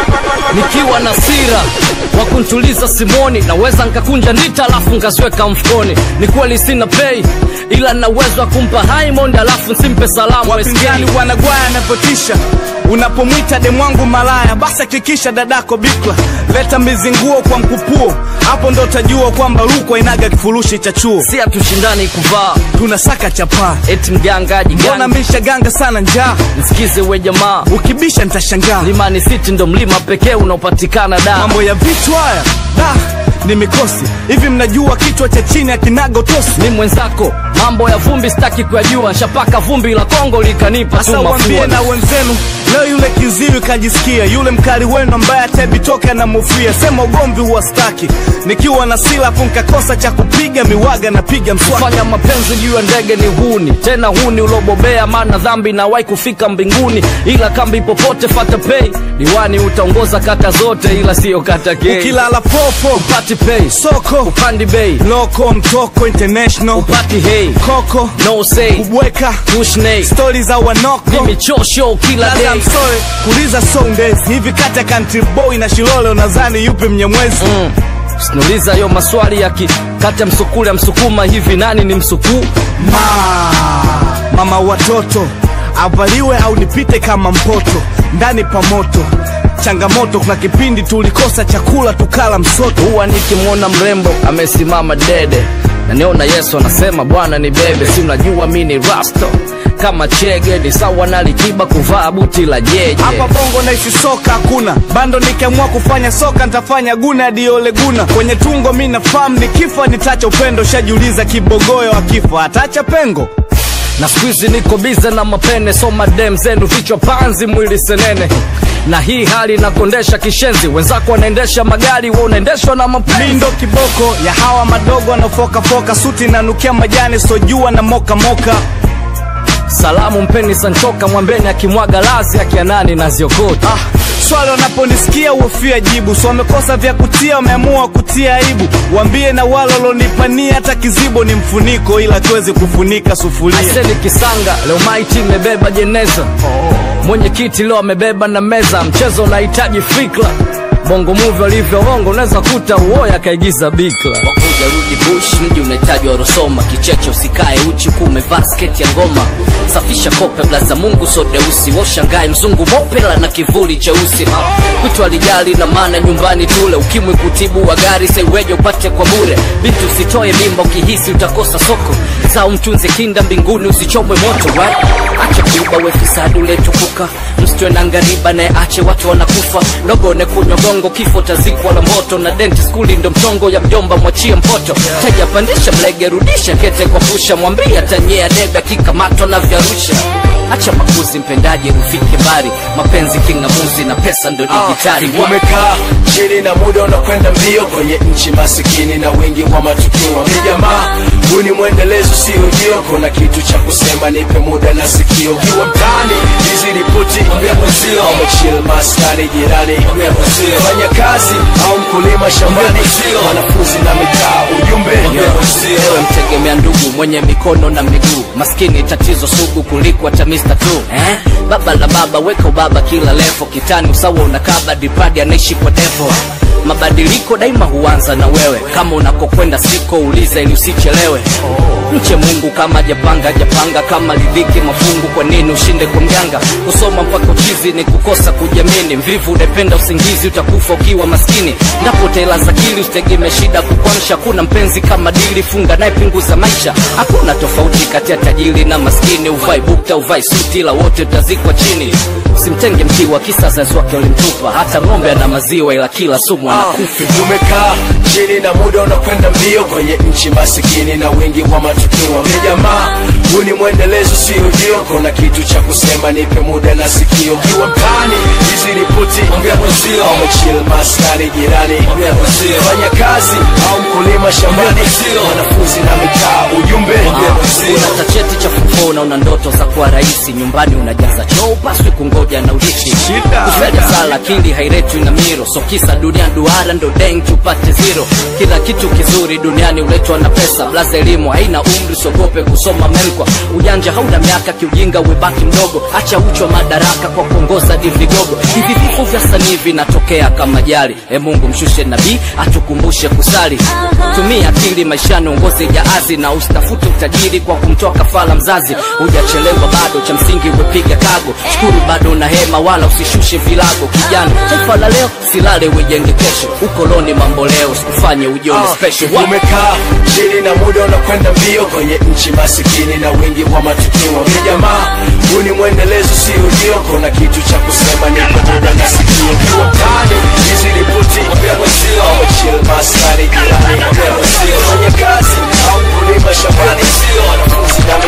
nikiwa na sira wa kuntuliza simoni naweza nkakunja ndita alafu nkasweka mfukoni ni kweli sina pei ila na uwezo wa kumpa Diamond alafu nsimpe salamu wapinzani wanagwaya anapotisha unapomwita demwangu malaya basi hakikisha dadako bikla leta mizinguo kwa mkupuo hapo ndo utajua kwamba rukwa inaga kifurushi cha chuo si hatushindani kuvaa tunasaka chapaa eti mgangaji mbona misha ganga sana njaa msikize we jamaa ukibisha nitashangaa limani city ndo mlima pekee unaopatikana da mambo ya vitu haya da ni mikosi hivi mnajua kichwa cha chini akinaga utosi ni mwenzako mambo ya vumbi sitaki kuyajua nshapaka vumbi la kongo likanipa tu sasa wambie mafua na wenzenu leo yule kiziwi kajisikia yule mkali wenu ambaye atabitoka na mufia sema ugomvi huwastaki nikiwa na silafu nkakosa cha kupiga miwaga napiga mswaki fanya mapenzi juu ya ndege ni huni tena huni ulobobea maana dhambi nawai kufika mbinguni ila kambi popote fata pei diwani utaongoza kata zote ila siyo kata kei ukilala popo upati pei soko upandi bei loko mtoko international upati hei koko no say kubweka tushnei stori za wanoko ni michosho kila Sasa day I'm sorry, kuuliza sondezi hivi kati ya country boy na shilole unadhani yupi mnyamwezi mm. Siniuliza hiyo maswali ya kikata msukule msukuma hivi nani ni msukuu ma mama watoto avaliwe au nipite kama mpoto ndani pa moto changamoto kuna kipindi tulikosa chakula tukala msoto huwa nikimwona mrembo amesimama dede naniona yesu anasema bwana ni bebe si unajua mi ni rasto kama chege ni sawa na likiba kuvaa buti la jeje hapa bongo naisi soka hakuna bando nikiamua kufanya soka nitafanya guna hadi ole guna kwenye tungo mi nafahamu nikifa nitacha upendo shajiuliza kibogoyo akifa atacha pengo na skuizi niko bize na mapene so madem zenu vichwa panzi mwili senene na hii hali inakondesha kishenzi wenzako wanaendesha magari wa unaendeshwa na mapenzi mi ndo kiboko ya hawa madogo wanaofokafoka suti nanukia majani sojua na mokamoka moka. salamu mpeni sanchoka mwambeni akimwaga lazi akianani na ziokota ah, swali wanaponisikia uofia jibu so wamekosa vya kutia wameamua kutia aibu wambie na wale walonipania hata kizibo ni mfuniko ila tuwezi kufunika sufuria aiseni kisanga leo maiti imebeba jeneza mwenyekiti leo amebeba na meza mchezo unahitaji fikra bongo muvi walivyoongo unaweza kuta uoya akaigiza bikla wakuja rudi bush mji unahitaji warosoma kicheche usikae uchi kuwa umevaa sketi ya ngoma safisha kope blaza mungu so deusi washangae mzungu mopela na kivuli cheusi kwitu alijali na maana nyumbani tule ukimwi kutibu wa gari saiweje upate kwa bure binti usitoe mimba ukihisi utakosa soko zao mtunze kinda mbinguni usichomwe moto right? acha kuiba wefisadi uletukuka msitwe na ngariba naye ache watu wanakufa dogone kunywa gongo kifo tazikwa la moto na denti skuli ndo mchongo ya mjomba mwachie mpoto teja pandisha mlege rudisha kete kwa pusha mwambia tanyea debe akikamatwa na vyarusha acha makuzi mpendaji ufike mbali mapenzi king'amuzi na pesa ndo dijitali uh, umekaa chini na muda unakwenda mbio kwenye nchi masikini na wingi wa matukio ni jamaa huu ni mwendelezo sio jio kuna kitu cha kusema nipe muda na sikio kiwa mtani hizi ripoti mwenzio umechill maskani jirani fanya kazi au mkulima shambani wanafunzi na mitaa ujumbe ewe mtegemea ndugu mwenye mikono na miguu maskini tatizo sugu kuliko hata Mr. tu eh? baba la baba weka ubaba kila levo kitani usawa unakaba dipadi anaishi kwa devo mabadiliko daima huanza na wewe kama unakokwenda siko uliza ili usichelewe mche mungu kama japanga japanga kama lidhiki mafungu kwa nini ushinde kwa mganga kusoma mpaka uchizi ni kukosa kujamini mvivu unapenda usingizi utakufa ukiwa maskini ndapo tela za kili usitegemee shida kukwamsha kuna mpenzi kama dili funga naye punguza maisha hakuna tofauti kati ya tajiri na maskini uvai bukta uvai suti la wote utazikwa chini simtenge mkiwa kisa zazi wake walimtupa hata ng'ombe ana maziwa ila kila sumu anakufa tumekaa chini na muda unakwenda mbio kwenye nchi masikini na wingi wa matukio ni jamaa huu ni mwendelezo sio jio kuna kitu cha kusema nipe muda na sikio kiwa mtani hizi ripoti mwenzio umechill maskani jirani fanya kazi au mkulima shambani wanafunzi na mitaa ujumbe una tacheti cha fufo na una ndoto za kuwa rahisi nyumbani unajaza choo upaswi kungoja na urithi kusaja sala akili hairetwi na miro so kisa dunia duara ndo denki upate zero kila kitu kizuri duniani uletwa na pesa blaza elimu haina umri sogope kusoma memkwa ujanja hauna miaka kiujinga uwebaki mdogo acha uchwa madaraka kwa kuongoza divigogo hivi vifo vya sanii vinatokea kama jali e mungu mshushe nabii atukumbushe kusali tumia akili maishani uongoze jaazi na usitafute utajiri kwa kumtoa kafala mzazi hujachelewa bado cha msingi umepiga kago shukuru bado na hema wala usishushe vilago kijana taifa la leo silale wejenge kesho ukoloni mambo leo sikufanye ujione special Wa- umekaa chini na muda unakwenda mbio kwenye nchi masikini na wingi wa matukio ni jamaa huu ni mwendelezo sio jio kuna kitu cha kusema nipe muda na sikio kiwa mtani hizi ripoti chill maskani jirani fanya kazi au mkulima shambani wanafunzi na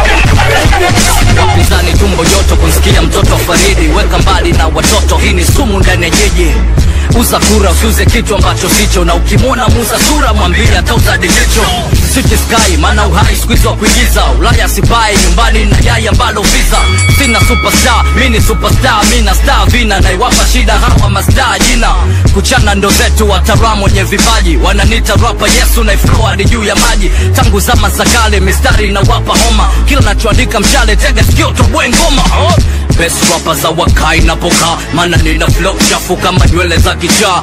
mitaa wapinzani tumbo joto kunsikia mtoto faridi weka mbali na watoto hii ni sumu ndani ya jeje uza kura usiuze kitu ambacho sicho na ukimwona muza sura mwambie atauza dilicho City sky maana uhai squeeze wa kuigiza ulaya sibai nyumbani na yai ambalo visa sina superstar mi ni superstar mi na star vina naiwapa shida hawa mastaa jina kuchana ndo zetu wataalamu wenye vipaji wananita rapa yesu naifroadi juu ya maji tangu zama za kale mistari na wapa homa kila nachoandika mshale tega sikio toboe ngoma oh. best rapa za wakai napoka maana nina flow chafu kama nywele za kichaa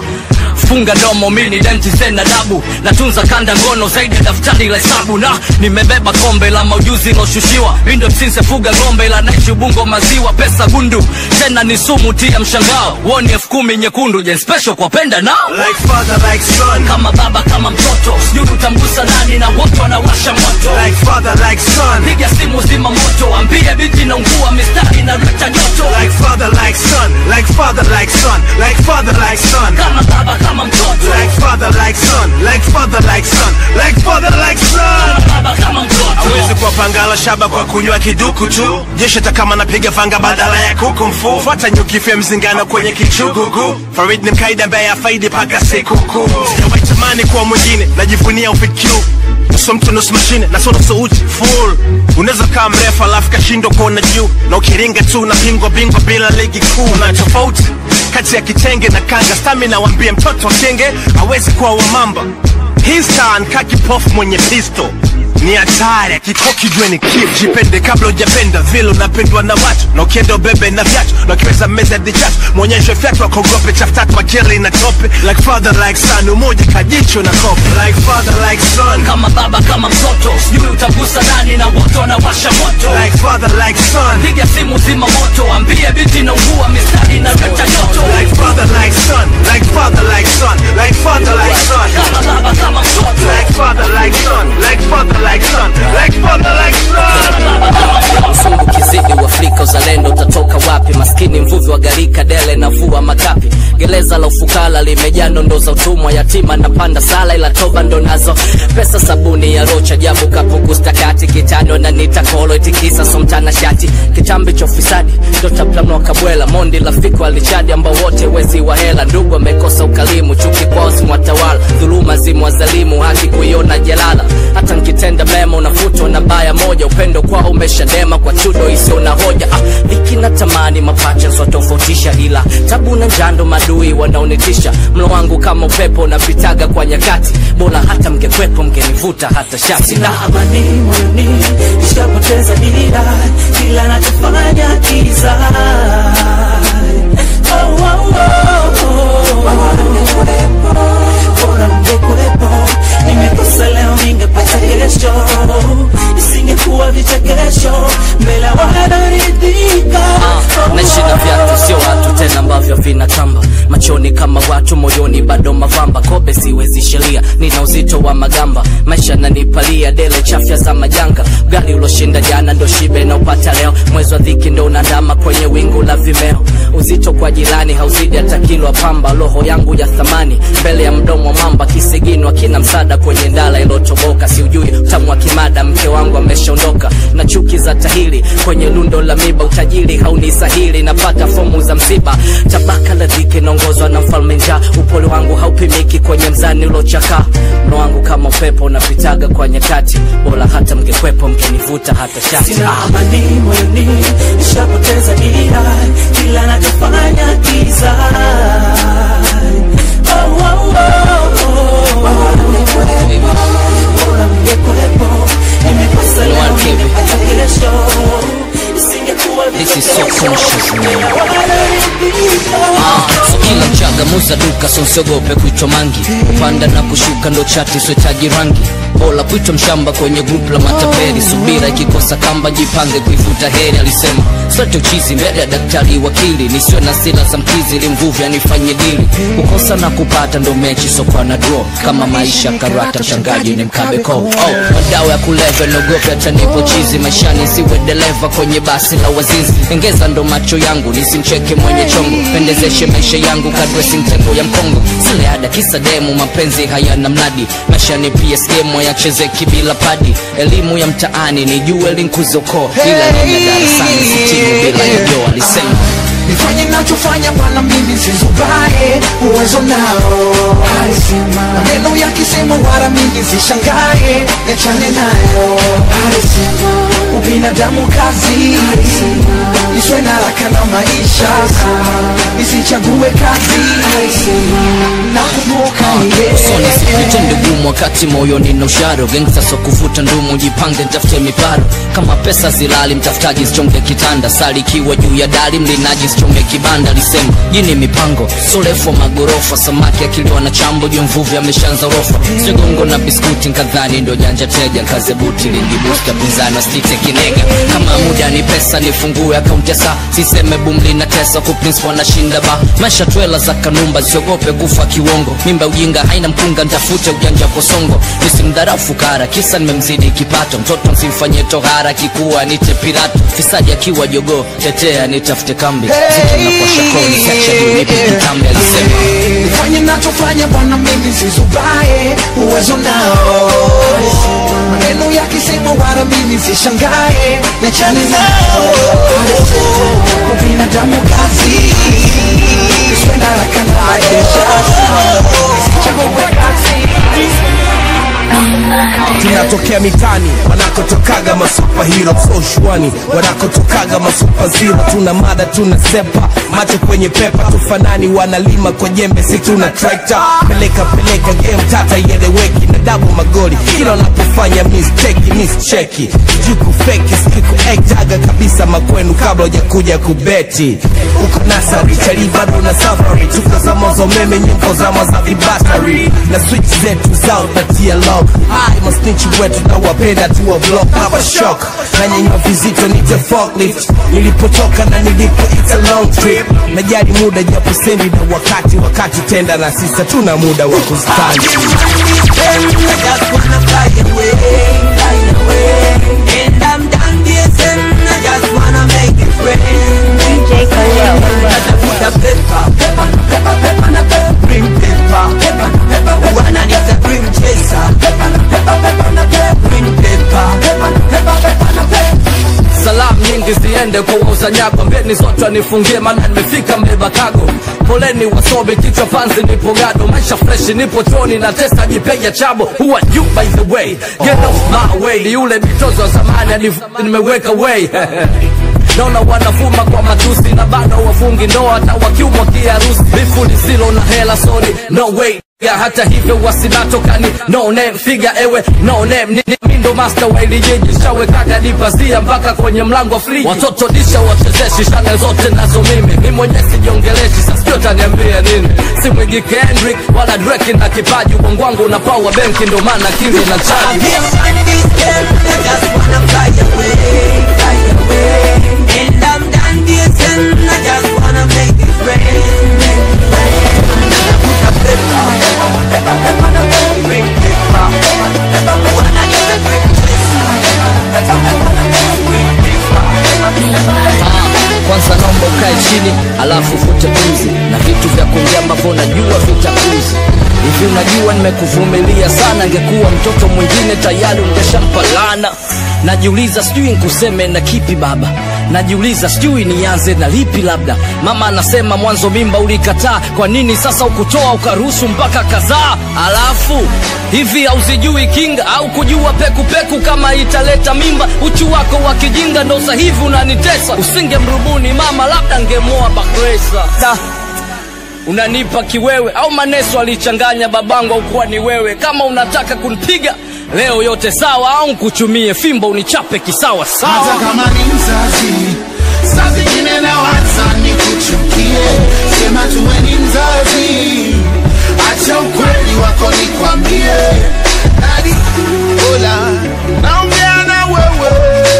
funga domo mini denti zena dabu natunza kanda ngono zaidi ya daftari la hesabu na nimebeba kombe la maujuzi loshushiwa indo msinse fuga ng'ombe la naishi ubungo maziwa pesa gundu tena ni sumu tia mshangao woni elfu kumi nyekundu jen special kwa penda nao Like father, like son. kama baba kama mtoto sijui utamgusa nani na wote wanawasha moto Like father, like son. piga simu zima moto ambie binti naungua mistari na leta joto Like father, like son. Like father, like son. Like father, like son. kama baba kama mtoto Like father, like son. Like father, like son. Like father, like son. baba kama mtoto Hawezi kuwa pangala shaba kwa kunywa kiduku tu jeshi hata kama napiga fanga badala ya kuku mfu fuata nyuki fya mzingano kwenye kichugugu farid ni mkaida ambaye afaidi paka sikukuu sijawahi tamani kuwa mwingine najivunia ufikiu nusu mtu nusu mashine na sio nusu uchi full unaweza kaa mrefu alafu kashindwa kuona juu na ukiringa tu na pingwa bingwa bila ligi kuu na tofauti kati ya kitenge na kanga stamina wambie mtoto wa kenge hawezi kuwa wamamba hii star nkaa kipofu mwenye pisto ni hatari akikoki jue ni kif jipende kabla ujapenda vile unapendwa na watu na ukienda ubebe na vyatu na ukiweza meza dichatu mwonyeshe fyatu akogope chaftatu akili na tope like father like son umoja kajicho na kope like father like son kama baba kama mtoto sijui utagusa nani na wote wanawasha moto like father like son piga simu zima moto ambie binti naungua mistari na leta joto like father like son like father like son like father like son kama baba kama mtoto like father like son like father like son like father like son msungu kizidi uafrika uzalendo utatoka wapi maskini mvuvi wa garika dele na vua makapi gereza la ufukara limejaa nondo za utumwa yatima napanda sala ila toba ndo nazo pesa sabuni ya rocha jabu kapuku stakati kitano na nitakolo itikisa somtana shati kitambi cha ufisadi ndotaplanwa kabwela mondi lafiko alichadi ambao wote wezi wa hela ndugu amekosa ukalimu chuki kwao zimwatawala dhuluma zimwazalimu haki kuiona jalala hata nkitenda mema unafutwa na baya moja upendo kwao umeshadema kwa chudo isio na hoja ah, dhiki na tamani mapacha zwatofautisha ila tabu na njando madui wanaonitisha mlo wangu kama upepo unapitaga kwa nyakati bora hata mngekwepo mngenivuta hata shati sina amani moyoni nishapoteza dira kila nachofanya kiza Oh, oh, oh, oh. bora mngekuwepo nimekosa leo ningepata kesho isingekuwa vichekesho mbele wanaridhika naishi na viatu sio watu tena ambavyo vinatamba machoni kama watu moyoni bado mavamba kobe siwezi sheria nina uzito wa magamba maisha nanipalia dele chafya za majanga gari uloshinda jana ndo shibe na upata leo mwezi wa dhiki ndo unandama kwenye wingu la vimeo uzito kwa jirani hauzidi hata kilo ya pamba roho yangu ya thamani mbele ya mdomo wa mamba kisiginwa kina msada kwenye ndala ilotoboka siujui utamu wa kimada mke wangu ameshaondoka na chuki za tahili kwenye lundo la miba utajiri haunisahili napata fomu za msiba tabaka la dhiki naongozwa na mfalme njaa upole wangu haupimiki kwenye mzani ulochakaa mno wangu kama upepo unapitaga kwa nyakati bora hata mngekwepo mngenivuta hata shati sina amani moyoni nishapoteza dira kila nachofanya kiza Oh, oh, oh, oh. Bora mngekuwepo, nimekosa leo, nimepata kesho. Isingekuwa This is so vichekesho, conscious, man. mbele wanaridhika. so kila chaga muza duka so usiogope kuitwa mangi kupanda na kushuka ndo chati swetaji rangi bola kuitwa mshamba kwenye grup la matapeli subira ikikosa kamba jipange kuifuta heri alisema sote uchizi mbele ya daktari wakili nisiwe na sila za mkizi ili mvuvi anifanye dili kukosa na kupata ndo mechi sokwa na draw kama maisha karata mshangaji ni mkabe ko oh, madawa ya kulevya niogope hata nipo chizi maishani siwe dereva kwenye basi la wazinzi engeza ndo macho yangu nisimcheke mwenye chongo pendezeshe maisha yangu kadresi mtengo ya mkongo sile ada kisa demu mapenzi hayana mnadi maisha ni ps game yachezeki bila padi elimu ya mtaani ni jue linkuzoko ila nini ya darasani sitini bila yoyo alisema nifanye nachofanya bwana mimi sizubae uwezo nao alisema maneno yakisema wala mimi sishangae niachane nayo alisema binadamu kazi niswe na haraka na maisha nisichague kazi nakumbuka usoni sikutende gumu wakati moyoni na usharo gangsta so kuvuta ndumu jipange ntafute miparo kama pesa zilali mtafutaji sichonge kitanda sali ikiwa juu ya dari mlinaji sichonge kibanda lisema jini mipango sorefu wa magorofa samaki akiliwa na chambo juu mvuvi ameshaanza rofa sigongo na biskuti nkadhani ndo janja teja kaze buti lingibusta pinzani wasite kinega kama muda ni pesa nifungue akaunti ya saa siseme bumli na tesa kuprince wanashinda ba maisha twela za kanumba siogope kufa kiwongo mimba ujinga haina mkunga ntafute ujanja kosongo nisimdharau fukara kisa nimemzidi kipato mtoto msimfanyie tohara kikuwa nite pirato fisadi akiwa jogoo tetea nitafute kambi ziki na kwa shakoni secha nipe kitambi alisema nifanye nachofanya bwana mimi sizubae uwezo nao maneno yakisema wala mimi sishangae nachane nao kwa binadamu kazi niswe na haraka na maisha nisichague kazi tunatokea mitani wanakotokaga masupahiro soshwani wanakotokaga masupaziro tuna mada tuna sepa macho kwenye pepa tufanani wanalima kwa jembe si tuna trekta peleka peleka game tata ieleweki na dabu magoli kila unapofanya misteki mischeki juku feki sikuektaga kabisa makwenu kabla hujakuja kubeti uko nasari chali bado na safari tuko zama za umeme nyimbo zama za vibatari na switch zetu zao natia lock hai masnichi wetu na wapenda tuwa block hapa shock na nyenywa vizito nite forklift nilipotoka na nilipo it's a long trip najali muda japo sendi na wakati wakati tenda na sisa tuna muda wa kustandi And I'm done dancing, I just wanna make it rain. DJ Khalil. Pepper, pepper, pepper, pepper, na pepper, bring pepper, pepper, pepper, wanna need a cream chaser. Pepper, pepper, pepper, na pepper, bring pepper, pepper, pepper, pepper, na pepper. salamu nyingi ziende kwa wauza nyako mbeni zote nifungie maana nimefika mbeba kago poleni wasobe kichwa panzi nipo gado maisha freshi nipo choni na testa jipeja chabo who are you by the way get off my way ni yule mitozo wa zamani alivu- nimeweka way naona wanafuma kwa matusi na bado wafungi ndoa hata wakiumwa kiharusi bifu lisilo na hela sorry no way ya hata hivyo wasinatokani no name figa ewe no name ni, ni, mi ndo master wa ili jiji shawekaga dipazia mpaka kwenye mlango wa friji watoto disha wachezeshi shane zote nazo mimi mi mwenyewe sijiongeleshi sasikio taniambia nini si mwigi Kendrick wala Drake na kipaji ubongo wangu una power benki ndo maana kili na chaji And I'm done dancing, I just wanna make it rain. Put a pepper, pepper, pepper, pepper, na pepper, bring pepper, pepper, pepper, wanna need a cream chaser. Pepper, pepper, na pepper, bring pepper, pepper, pepper. kwanza naomba ukae chini alafu fute pumzi na vitu vya kuongea ambavyo najua vitakuzi hivi unajua nimekuvumilia sana ngekuwa mtoto mwingine tayari ungeshampa lana najiuliza sijui nkuseme na kipi baba najiuliza sijui nianze na lipi labda mama anasema mwanzo mimba ulikataa kwa nini sasa ukutoa ukaruhusu mpaka kadhaa alafu hivi hauzijui kinga au kujua pekupeku kama italeta mimba uchu wako wa kijinga ndo sahivi unanitesa usingemrubuni mama labda ngemoa bakresa da unanipa kiwewe au maneso alichanganya babangu au kuwa ni wewe kama unataka kunipiga leo yote sawa au nkuchumie fimbo unichape kisawa sawa hata kama ni mzazi saa zingine na waza ni kuchukie sema tuwe ni mzazi acha ukweli wako nikwambie Daddy, ola naongea na wewe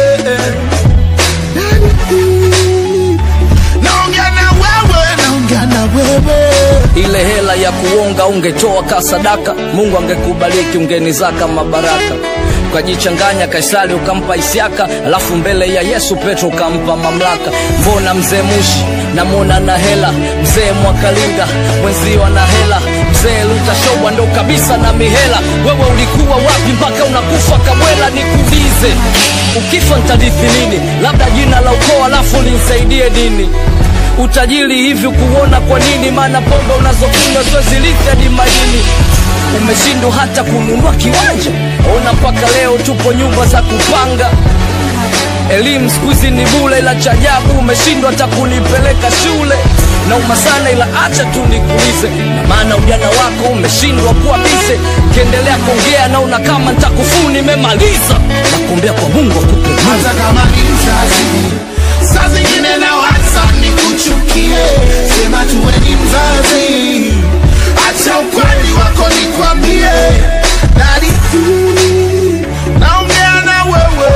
Daddy, naongea na wewe naongea na wewe ile hela ya kuonga ungetoa ka sadaka mungu angekubariki ungenizaka mabaraka ukajichanganya kaisari ukampa isiaka alafu mbele ya yesu petro ukampa mamlaka mbona mzee mushi namwona na hela mzee mwakalinga mwenzio na hela mzee lutashowa ndo kabisa na mihela wewe ulikuwa wapi mpaka unakufa kabwela nikuulize ukifa ntadithi nini labda jina la ukoo alafu linsaidie dini utajiri hivi kuona kwa nini maana pombe unazokunywa zozilithi hadi maini umeshindwa hata kununua kiwanja ona mpaka leo tupo nyumba za kupanga elimu siku hizi ni bule ila cha ajabu umeshindwa hata kunipeleka shule nauma sana ila acha tu nikuulize na maana ujana wako umeshindwa kuwa bize ukiendelea kuongea naona kama ntakufuu nimemaliza nakuombea kwa mungu akupe hata kama ni mzazi saa zingine na wasa ni kuchukie sema tuwe ni mzazi acha ukweli wako nikwambie dadi naongea na wewe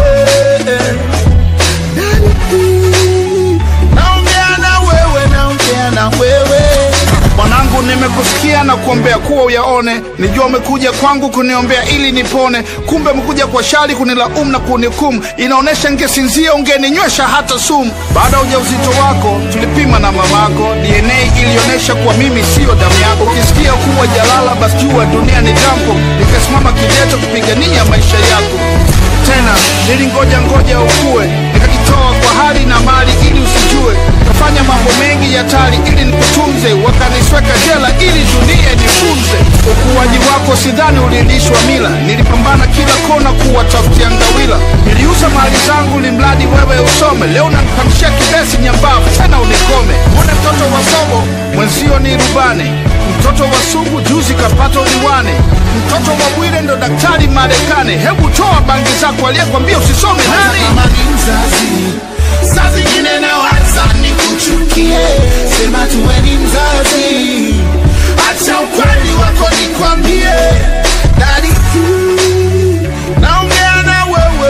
Daddy, naongea na wewe naongea na wewe mwanangu nimekusikia na kuombea kuwa uyaone nijua umekuja kwangu kuniombea ili nipone kumbe umekuja kwa shari kunilaumu na kunihukumu inaonyesha ngesinzia ungeninywesha hata sumu baada ya ujauzito wako tulipima na mamako dna ilionyesha kuwa mimi siyo damu yako ukisikia kuwa jalala basi jua dunia ni jambo nikasimama kideto kupigania maisha yako tena nilingoja ngoja ukue nikajitoa kwa hali na mali ili usijue kafanya mambo mengi ya tari ili nikutunze wakanisweka jela ili dunia nifunze ukuaji wako sidhani ulilishwa mila nilipambana kila kona kuwatafutia ngawila niliuza mali zangu limradi wewe usome leo nanipandishia kibesi nyambavu tena unikome mwone mtoto wa sobo mwenzio ni rubane mtoto wa sugu juzi kapata uliwane mtoto wa bwire ndo daktari marekani hebu toa bangi zako aliyekwambia usisome nani kama ni mzazi saa zingine na wasa ni kuchukie sema tuwe ni mzazi acha ukweli wako nikwambie dadi naongea na wewe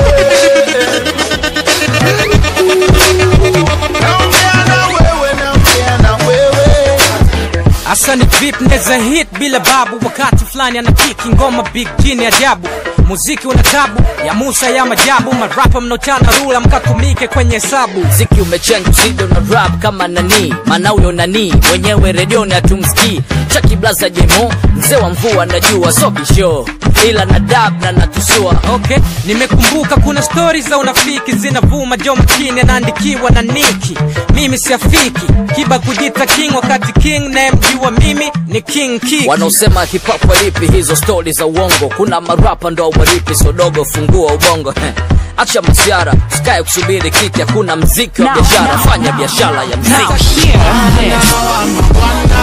naongea na wewe naongea na wewe Asa ni vip neza hit bila babu wakati fulani ana kiki ngoma big jini ajabu muziki una tabu ya Musa ya majabu marapa mnochana rula mkatumike kwenye hesabu mziki umechenga usido na rap kama nani maana huyo nani mwenyewe redioni hatumsikii chaki blaza jemo mzee wa mvua najua so bisho ila na dab na natusua okay nimekumbuka kuna stori za unafiki zinavuma jo mkini anaandikiwa na niki mimi siafiki kiba kujita king wakati king nayemjua mimi ni king Kiki. wanaosema hip hop walipi hizo stori za uongo kuna marapa ndo walipi sodogo fungua ubongo Heh. acha masiara sikae kusubiri kiti hakuna mziki wa Now, biashara now, fanya biashara ya Now mziki hear this.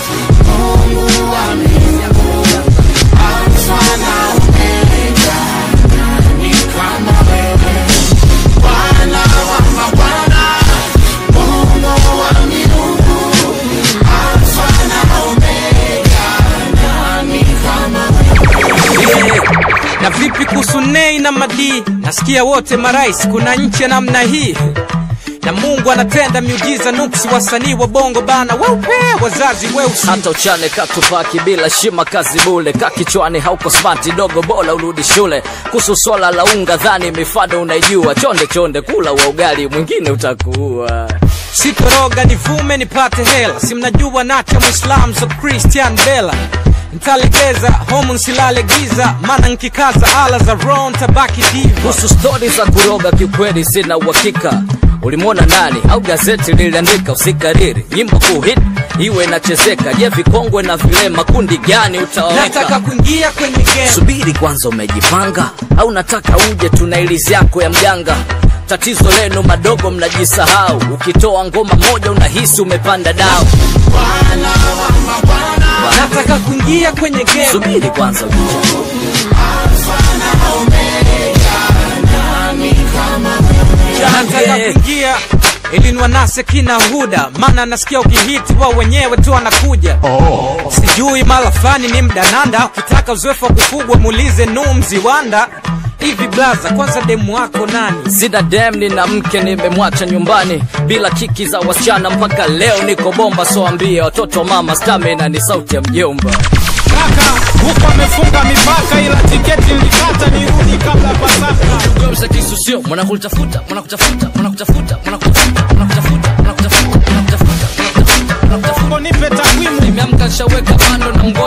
na vipi kuhusu nei na madii nasikia wote marais kuna nchi ya namna hii na mungu anatenda miujiza nuksi wasanii wa bongo bana weupe wazazi weusi hata uchane katupaki bila shima kazi bule kakichwani hauko smati dogo bola urudi shule kuhusu swala la unga dhani mifado unaijua chonde chonde kula wa ugali mwingine utakuua sitoroga nivume nipate hela si mnajua nacha mwislam so christian bela ntalegeza homu nsilale giza mana nkikaza ala za ron tabaki diva kuhusu stori za kuroga kiukweli sina uhakika ulimwona nani au gazeti liliandika usikariri nyimbo kuhit iwe inachezeka je vikongwe na vilema kundi gani nataka utaweka kuingia kwenye game subiri kwanza umejipanga au nataka uje tuna ilizi yako ya mjanga tatizo lenu madogo mnajisahau ukitoa ngoma moja unahisi umepanda dao nataka kuingia kwenye game subiri kwanza nataka kuingia ili niwanase kina huda maana nasikia ukihiti wao wenyewe tu wanakuja oh. sijui mara fani ni mdananda ukitaka uzoefu wa kufugwa muulize nuu mziwanda hivi blaza kwanza demu wako nani sina dem nina mke nimemwacha nyumbani bila kiki za wasichana mpaka leo niko bomba soambie watoto mama stamina ni sauti ya mjomba kaka huko amefunga mipaka ila tiketi nilikata nirudi kabla pasaka Jomsa kisu sio mwanakutafuta mwanakutafuta mwanakutafuta mwanakutafuta mwanakutafuta mwanakutafuta mwanakutafuta mwanakutafuta nipe takwimu nimeamka nshaweka bando na